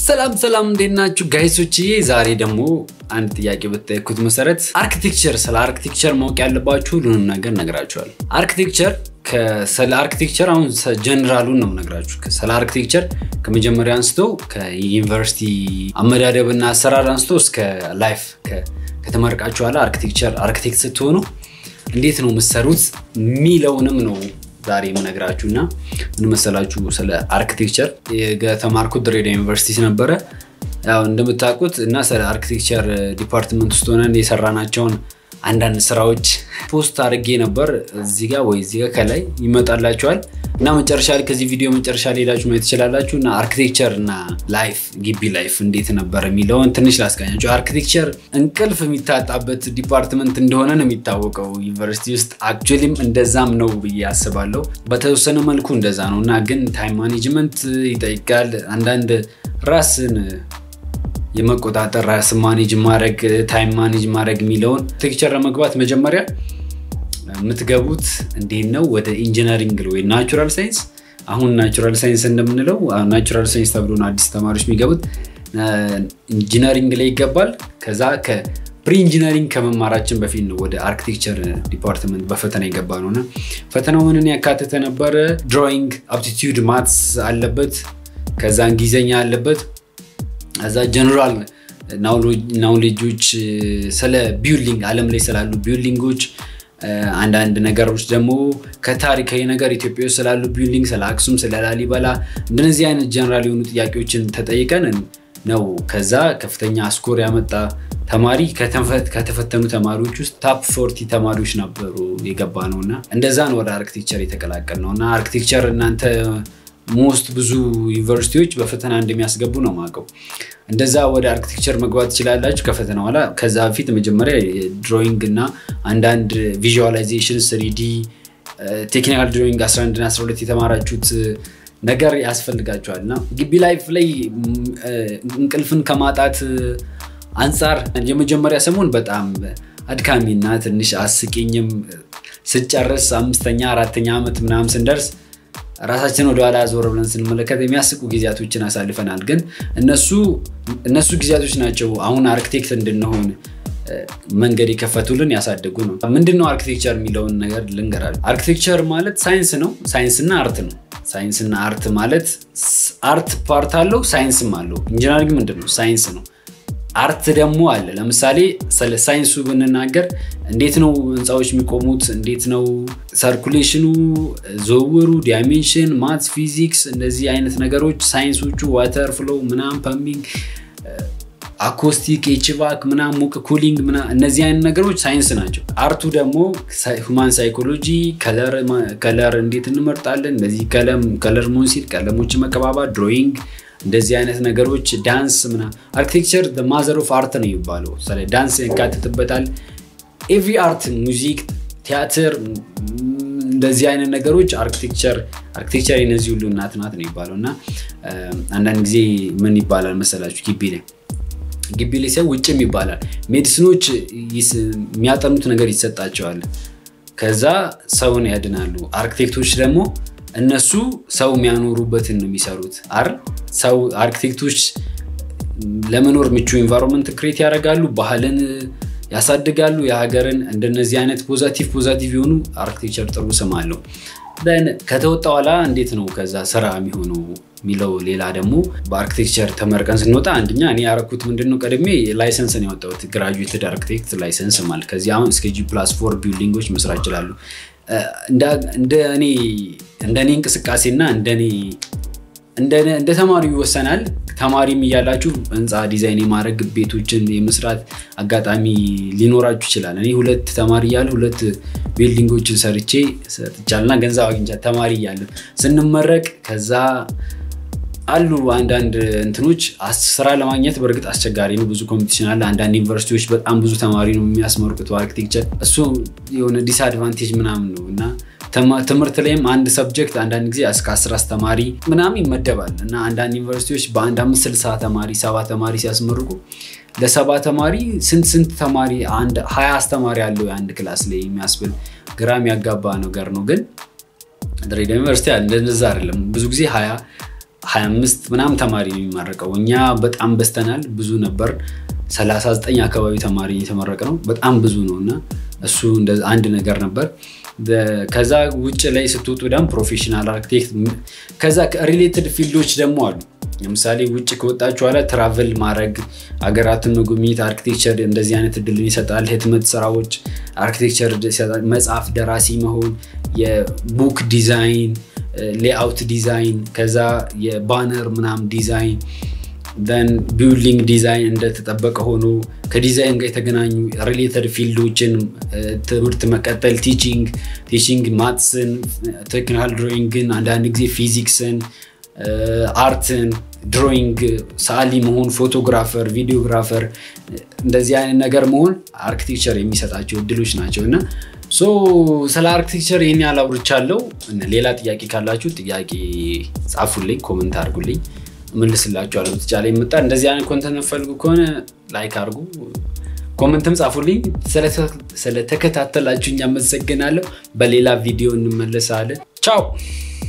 ሰላም ሰላም፣ እንዴት ናችሁ ጋይሶችዬ? ዛሬ ደግሞ አንድ ጥያቄ በተጠየኩት መሰረት አርኪቴክቸር፣ ስለ አርኪቴክቸር ማወቅ ያለባችሁ ሁሉንም ነገር ነግራችኋል። አርኪቴክቸር ስለ አርኪቴክቸር አሁን ጀነራሉን ነው ነግራችሁ። ስለ አርኪቴክቸር ከመጀመሪያ አንስቶ ከዩኒቨርሲቲ አመዳደብና አሰራር አንስቶ እስከ ላይፍ ከተመረቃችሁ በኋላ አርኪቴክቸር አርኪቴክት ስትሆኑ እንዴት ነው የምትሰሩት የሚለውንም ነው ዛሬ የምነግራችሁ እና ምን መሰላችሁ፣ ስለ አርኪቴክቸር የተማርኩት ድሬዳዋ ዩኒቨርሲቲ ነበረ። ያው እንደምታውቁት እና ስለ አርኪቴክቸር ዲፓርትመንት ውስጥ ሆነን የሰራናቸውን አንዳንድ ስራዎች ፖስት አድርጌ ነበር። እዚህ ጋር ወይ እዚህ ጋር ከላይ ይመጣላችኋል እና መጨረሻ ላይ ከዚህ ቪዲዮ መጨረሻ ላይ ሄዳችሁ ማየት ትችላላችሁ። እና አርኪቴክቸር እና ላይፍ ግቢ ላይፍ እንዴት ነበር የሚለውን ትንሽ ላስቃኛቸው። አርኪቴክቸር እንቅልፍ የሚታጣበት ዲፓርትመንት እንደሆነ ነው የሚታወቀው ዩኒቨርሲቲ ውስጥ። አክቹዋሊም እንደዛም ነው ብዬ አስባለሁ። በተወሰነ መልኩ እንደዛ ነው እና ግን ታይም ማኔጅመንት ይጠይቃል። አንዳንድ ራስን የመቆጣጠር ራስ ማኔጅ ማድረግ ታይም ማኔጅ ማድረግ የሚለውን አርኪቴክቸር ለመግባት መጀመሪያ የምትገቡት እንዴት ነው ወደ ኢንጂነሪንግ ወይ ናቹራል ሳይንስ አሁን ናቹራል ሳይንስ እንደምንለው ናቹራል ሳይንስ ተብሎ ነው አዲስ ተማሪዎች የሚገቡት ኢንጂነሪንግ ላይ ይገባል ከዛ ከፕሪ ኢንጂነሪንግ ከመማራችን በፊት ነው ወደ አርኪቴክቸር ዲፓርትመንት በፈተና የገባ ነው እና ፈተናው ምንን ያካተተ ነበረ ድሮይንግ አፕቲቲዩድ ማትስ አለበት ከዛ እንግሊዝኛ አለበት እዛ ጀነራል ናውሌጆች ስለ ቢልዲንግ አለም ላይ ስላሉ ቢልዲንጎች አንዳንድ ነገሮች ደግሞ ከታሪካዊ ነገር ኢትዮጵያ ውስጥ ስላሉ ቢልዲንግ ስለ አክሱም ስለ ላሊበላ እንደነዚህ አይነት ጀነራል የሆኑ ጥያቄዎችን ተጠይቀን ነው ከዛ ከፍተኛ ስኮር ያመጣ ተማሪ ከተፈተኑ ተማሪዎች ውስጥ ታፕ ፎርቲ ተማሪዎች ነበሩ የገባ ነው እና እንደዛ ነው ወደ አርኪቴክቸር የተቀላቀል ነው እና አርኪቴክቸር እናንተ ሞስት ብዙ ዩኒቨርሲቲዎች በፈተና እንደሚያስገቡ ነው ማቀው እንደዛ ወደ አርኪቴክቸር መግባት ትችላላችሁ ከፈተና በኋላ ከዛ በፊት መጀመሪያ ድሮይንግ እና አንዳንድ ቪዥዋላይዜሽን ስሪዲ ቴክኒካል ድሮይንግ 11 12 የተማራችሁት ነገር ያስፈልጋቸዋል እና ግቢ ላይፍ ላይ እንቅልፍን ከማጣት አንጻር የመጀመሪያ ሰሞን በጣም አድካሚ እና ትንሽ አስቂኝም ስጨርስ አምስተኛ አራተኛ ዓመት ምናምን ስንደርስ ራሳችን ወደኋላ ዞር ብለን ስንመለከት የሚያስቁ ጊዜያቶችን አሳልፈናል። ግን እነሱ ጊዜያቶች ናቸው አሁን አርኪቴክት እንድንሆን መንገድ የከፈቱልን ያሳደጉ ነው። ምንድነው አርኪቴክቸር የሚለውን ነገር ልንገራል። አርኪቴክቸር ማለት ሳይንስ ነው። ሳይንስና አርት ነው። ሳይንስና አርት ማለት አርት ፓርት አለው፣ ሳይንስም አለው። ኢንጂነሪንግ ምንድን ነው? ሳይንስ ነው። አርት ደግሞ አለ። ለምሳሌ ስለ ሳይንሱ ብንናገር እንዴት ነው ህንፃዎች የሚቆሙት? እንዴት ነው ሰርኩሌሽኑ፣ ዝውውሩ፣ ዳይሜንሽን፣ ማትስ፣ ፊዚክስ እነዚህ አይነት ነገሮች ሳይንሶቹ ዋተር ፍሎ ምናም ፐምቢንግ፣ አኮስቲክ፣ ኤችቫክ ምናም ሙቅ ኩሊንግ ምና እነዚህ አይነት ነገሮች ሳይንስ ናቸው። አርቱ ደግሞ ሁማን ሳይኮሎጂ፣ ከለር እንዴት እንመርጣለን፣ እነዚህ ከለር ሞንሲል ቀለሞች መቀባባት፣ ድሮይንግ እንደዚህ አይነት ነገሮች ዳንስ ምና አርኪቴክቸር ማዘር ኦፍ አርት ነው የሚባለው። ስለ ዳንስ ያካትትበታል። ኤቭሪ አርት ሙዚክ፣ ቲያትር እንደዚህ አይነት ነገሮች አርኪቴክቸር አርኪቴክቸር የነዚህ ሁሉ እናት ናት ነው የሚባለው እና አንዳንድ ጊዜ ምን ይባላል መሰላችሁ ግቢ ላይ ግቢ ላይ ሰው ውጭም ይባላል ሜዲሲኖች የሚያጠኑት ነገር ይሰጣቸዋል። ከዛ ሰውን ያድናሉ። አርኪቴክቶች ደግሞ እነሱ ሰው የሚያኖሩበትን ነው የሚሰሩት። አር ሰው አርኪቴክቶች ለመኖር ምቹ ኢንቫይሮንመንት ክሬት ያደርጋሉ፣ ባህልን ያሳድጋሉ፣ የሀገርን እንደነዚህ አይነት ፖዛቲቭ ፖዛቲቭ የሆኑ አርኪቴክቸር ጥሩ ስም አለው። ከተወጣ በኋላ እንዴት ነው ከዛ ስራ የሚሆነው የሚለው ሌላ ደግሞ በአርኪቴክቸር ተመርቀን ስንወጣ አንደኛ እኔ ያረኩት ምንድነው ቀድሜ ላይሰንስን ያወጣሁት ግራጁዌትድ አርኪቴክት ላይሰንስ ማለት ከዚህ አሁን እስከ ጂ ፕላስ ፎር ቢልዲንጎች መስራት ይችላሉ። እንደ እኔ እንቅስቃሴና እንደ ተማሪው ይወሰናል። ተማሪም እያላችሁ ህንፃ ዲዛይን የማድረግ ቤቶችን የመስራት አጋጣሚ ሊኖራችሁ ይችላል። እኔ ሁለት ተማሪ እያለ ሁለት ቢልዲንጎችን ሰርቼ ሰጥቻልና ገንዘብ አግኝቻ ተማሪ እያለ ስንመረቅ ከዛ አሉ አንዳንድ እንትኖች ስራ ለማግኘት በእርግጥ አስቸጋሪ ነው። ብዙ ኮምፒቲሽን አለ። አንዳንድ ዩኒቨርሲቲዎች በጣም ብዙ ተማሪ ነው የሚያስመርቁት አርኪቴክቸር። እሱ የሆነ ዲስአድቫንቴጅ ምናምን ነው እና ትምህርት ላይም አንድ ሰብጀክት አንዳንድ ጊዜ እስከ አስር አስተማሪ ምናምን ይመደባል እና አንዳንድ ዩኒቨርሲቲዎች በአንድ አምስት ስልሳ ተማሪ ሰባ ተማሪ ሲያስመርቁ ለሰባ ተማሪ ስንት ስንት ተማሪ አንድ ሀያ አስተማሪ አለው የአንድ ክላስ ላይ የሚያስብል ግራም ያጋባ ነገር ነው። ግን ድሬዳዋ ዩኒቨርሲቲ እንደዛ አይደለም። ብዙ ጊዜ ሀያ 25 ምናምን ተማሪ ነው የሚመረቀው። እኛ በጣም በስተናል፣ ብዙ ነበር። 39 አካባቢ ተማሪ የተመረቀ ነው። በጣም ብዙ ነው እና እሱ አንድ ነገር ነበር። ከዛ ውጭ ላይ ስትወጡ ደግሞ ፕሮፌሽናል አርክቴክት፣ ከዛ ሪሌትድ ፊልዶች ደግሞ አሉ። ለምሳሌ ውጭ ከወጣችሁ ኋላ ትራቨል ማድረግ፣ አገራትን መጎብኘት አርኪቴክቸር እንደዚህ አይነት እድልን ይሰጣል። ህትመት ስራዎች አርኪቴክቸር ይሰጣል። መጽሐፍ ደራሲ መሆን፣ የቡክ ዲዛይን፣ ሌአውት ዲዛይን፣ ከዛ የባነር ምናምን ዲዛይን ደን ቢልዲንግ ዲዛይን እንደተጠበቀ ሆኖ ከዲዛይን ጋር የተገናኙ ሪሌተድ ፊልዶችን ትምህርት መቀጠል፣ ቲቺንግ ቲቺንግ ማትስን፣ ቴክኒካል ድሮይንግን፣ አንዳንድ ጊዜ ፊዚክስን፣ አርትን፣ ድሮይንግ ሰዓሊ መሆን፣ ፎቶግራፈር፣ ቪዲዮግራፈር እንደዚህ አይነት ነገር መሆን አርኪቴክቸር የሚሰጣቸው እድሎች ናቸው እና ሶ ስለ አርኪቴክቸር ይህን ያህል አውርቻለሁ። ሌላ ጥያቄ ካላችሁ ጥያቄ ጻፉልኝ፣ ኮመንት አድርጉልኝ እመልስላችኋለሁ። በተቻለ የመጣ እንደዚህ አይነት ኮንተንት ፈልጉ ከሆነ ላይክ አድርጉ፣ ኮመንትም ጻፉልኝ። ስለተከታተላችሁኝ አመሰግናለሁ። በሌላ ቪዲዮ እንመለሳለን። ቻው